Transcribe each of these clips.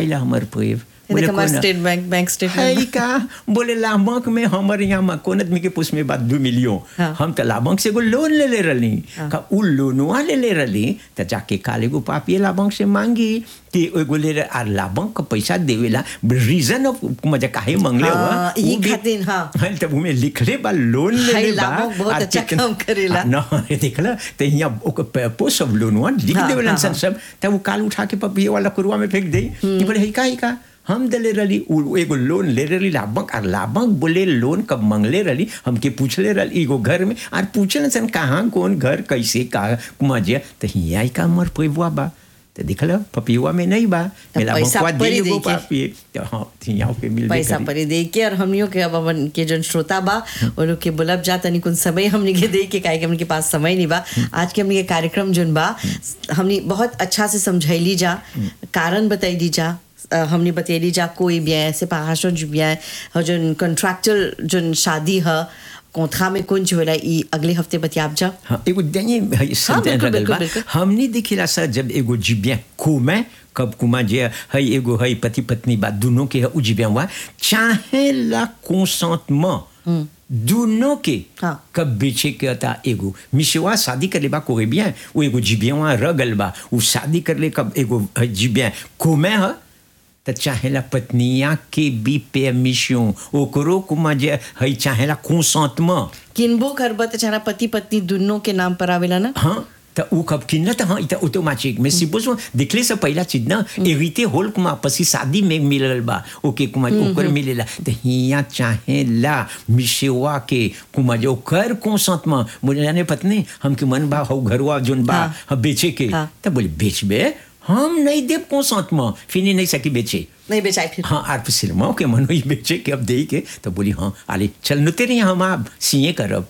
आइला हमर पेव देख हमार स्टेट बैंक बैंक है स्टेटमेंट का बोले लाभंक में हमारे यहाँ में कोन आदमी के पुस में बात दू मिलियन हाँ। हम तो लाभंक से एगो लोन ले ले रही का उ लोनवा ले ले रही तो जाके काल एगो पापी लाभंक से मांगी कि एगो ले रहे आर लाभंक का पैसा देवेला रीजन ऑफ मजा काहे मांगले हाँ, हुआ ई खातिर, हाँ। तब उमे लिखले बा लोन ले हाय, ले बा लाभंक बहुत आर अच्छा कितना- काम करेला। हाँ, न देखला तो यहाँ ओकर पोस्ट ऑफ लोनवा लिख हाँ, देवेलन हाँ, सन सब तब वो काल उठा के पपिए वाला कुरुआ में फेंक दे कि बोले हिका हिका हम दले रही उ एगो लोन ले रही लाभक और लाभक बोले लोन कब मंगले रही हमके पूछले रही एगो घर में और पूछल सन कहाँ कौन घर कैसे का मजे तो हिया का मर पैबुआ बा तो दिखल पपियुआ में नहीं बा तब मेला पैसा बंकुआ परी दे दे एगो के। पापी तो हाँ हिया के मिल पैसा परी दे के और हमनियों के अब अपन के जन श्रोता बा वो लोग के बुलब जा तनी कुछ समय हमने के दे के काहे कि हमने के पास समय नहीं बा आज के हमने के कार्यक्रम जन बा हमने बहुत अच्छा से समझैली जा कारण बताइली जा अ, हमने बतैली जा कोई भी ऐसे पहाड़ों जो भी है और जन कॉन्ट्रैक्चुअल जन शादी है कोंथा में कुंज होला ई अगले हफ्ते बतियाब जा हाँ एगो देंगे संतन बिल्कुल, रगल बा बिल्कुल, बिल्कुल। हमने देखिला सर जब एगो जिबिया कुमा कब कुमा जे है एगो है पति पत्नी बा दोनों के है उ जिबिया हुआ चाहे ला कंसेंटमेंट दोनों के हाँ। कब बेचे के था एगो मिशवा शादी कर ले बा कोई भी है वो एगो जिबिया वहाँ रगल बा वो शादी कर ले कब एगो है जिबिया कुमे है त चाहेला पत्निया के भी परमिशन ओकरो कुमा जे है चाहेला कंसेंटमेंट किनबो करबा त चारा पति पत्नी दोनों के नाम पर आवेला ना हाँ त ऊ कब किन्न त हाँ इत ऑटोमेटिक में सिपोज दिखले से पहला चीज ना एरिते होल कुमा पसी शादी में मिलल बा ओके कुमा ओकर मिलेला त हिया चाहे ला मिसेवा के कुमा जो कर कंसेंट में मुझे जाने पत्नी हमके मन बा हौ घरवा जोन बा हाँ। हम बेचे के हाँ। त बोले बेचबे हम नहीं देव कंसेंट में फिर नहीं सकी बेचे नहीं बेचाई फिर हाँ आर सिनेमाओं के मन हुई बेचे के अब दे के तो बोली हाँ आले चल नुते रही हम आप सीए करब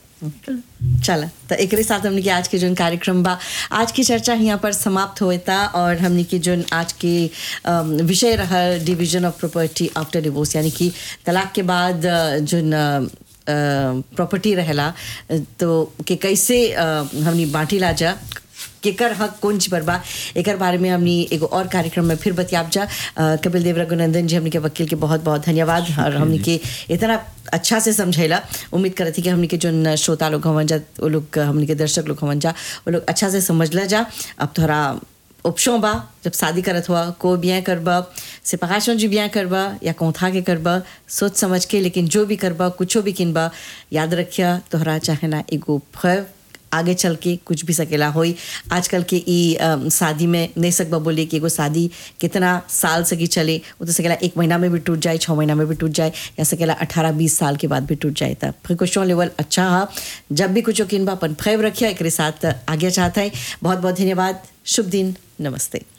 चला तो एक साथ हमने के आज के जो कार्यक्रम बा आज की चर्चा यहाँ पर समाप्त होता और हमने की जो आज के अम, विषय रहा division of property after divorce यानी कि तलाक के बाद अ, जो प्रॉपर्टी रहेला अ, तो के कैसे अ, हमने बांटी ला जा केकर हक कौन चीज पर बा एकर बारे में हमनी एगो और कार्यक्रम में फिर बतियाब जा अ, कपिल देव रघुनंदन जी हमनी के वकील के बहुत बहुत धन्यवाद और हमनी के इतना अच्छा से समझैला उम्मीद करत थी कि हमनी के जो श्रोता लोग हवन जा वो लोग हमनी के दर्शक लोग हवन जा वो लोग अच्छा से समझला जा अब थोड़ा उपशों बा जब शादी करत हुआ को ब्याह करबा सिपाहाशों जी ब्याह करबा या कौथा के करबा सोच समझ के लेकिन जो भी करबा कुछो भी किनबा याद रखिया तोहरा चाहे ना एगो फैव आगे चल के कुछ भी सकेला होई आजकल के ई अम, शादी में नहीं सकबा बोले कि एगो शादी कितना साल सकी चले वो तो सकेला एक महीना में भी टूट जाए छः महीना में भी टूट जाए या सकेला अठारह बीस साल के बाद भी टूट जाए तब प्रिकॉशन लेवल अच्छा है जब भी कुछ किन बा अपन फैव रखिया एक साथ आगे चाहता है बहुत बहुत धन्यवाद शुभ दिन नमस्ते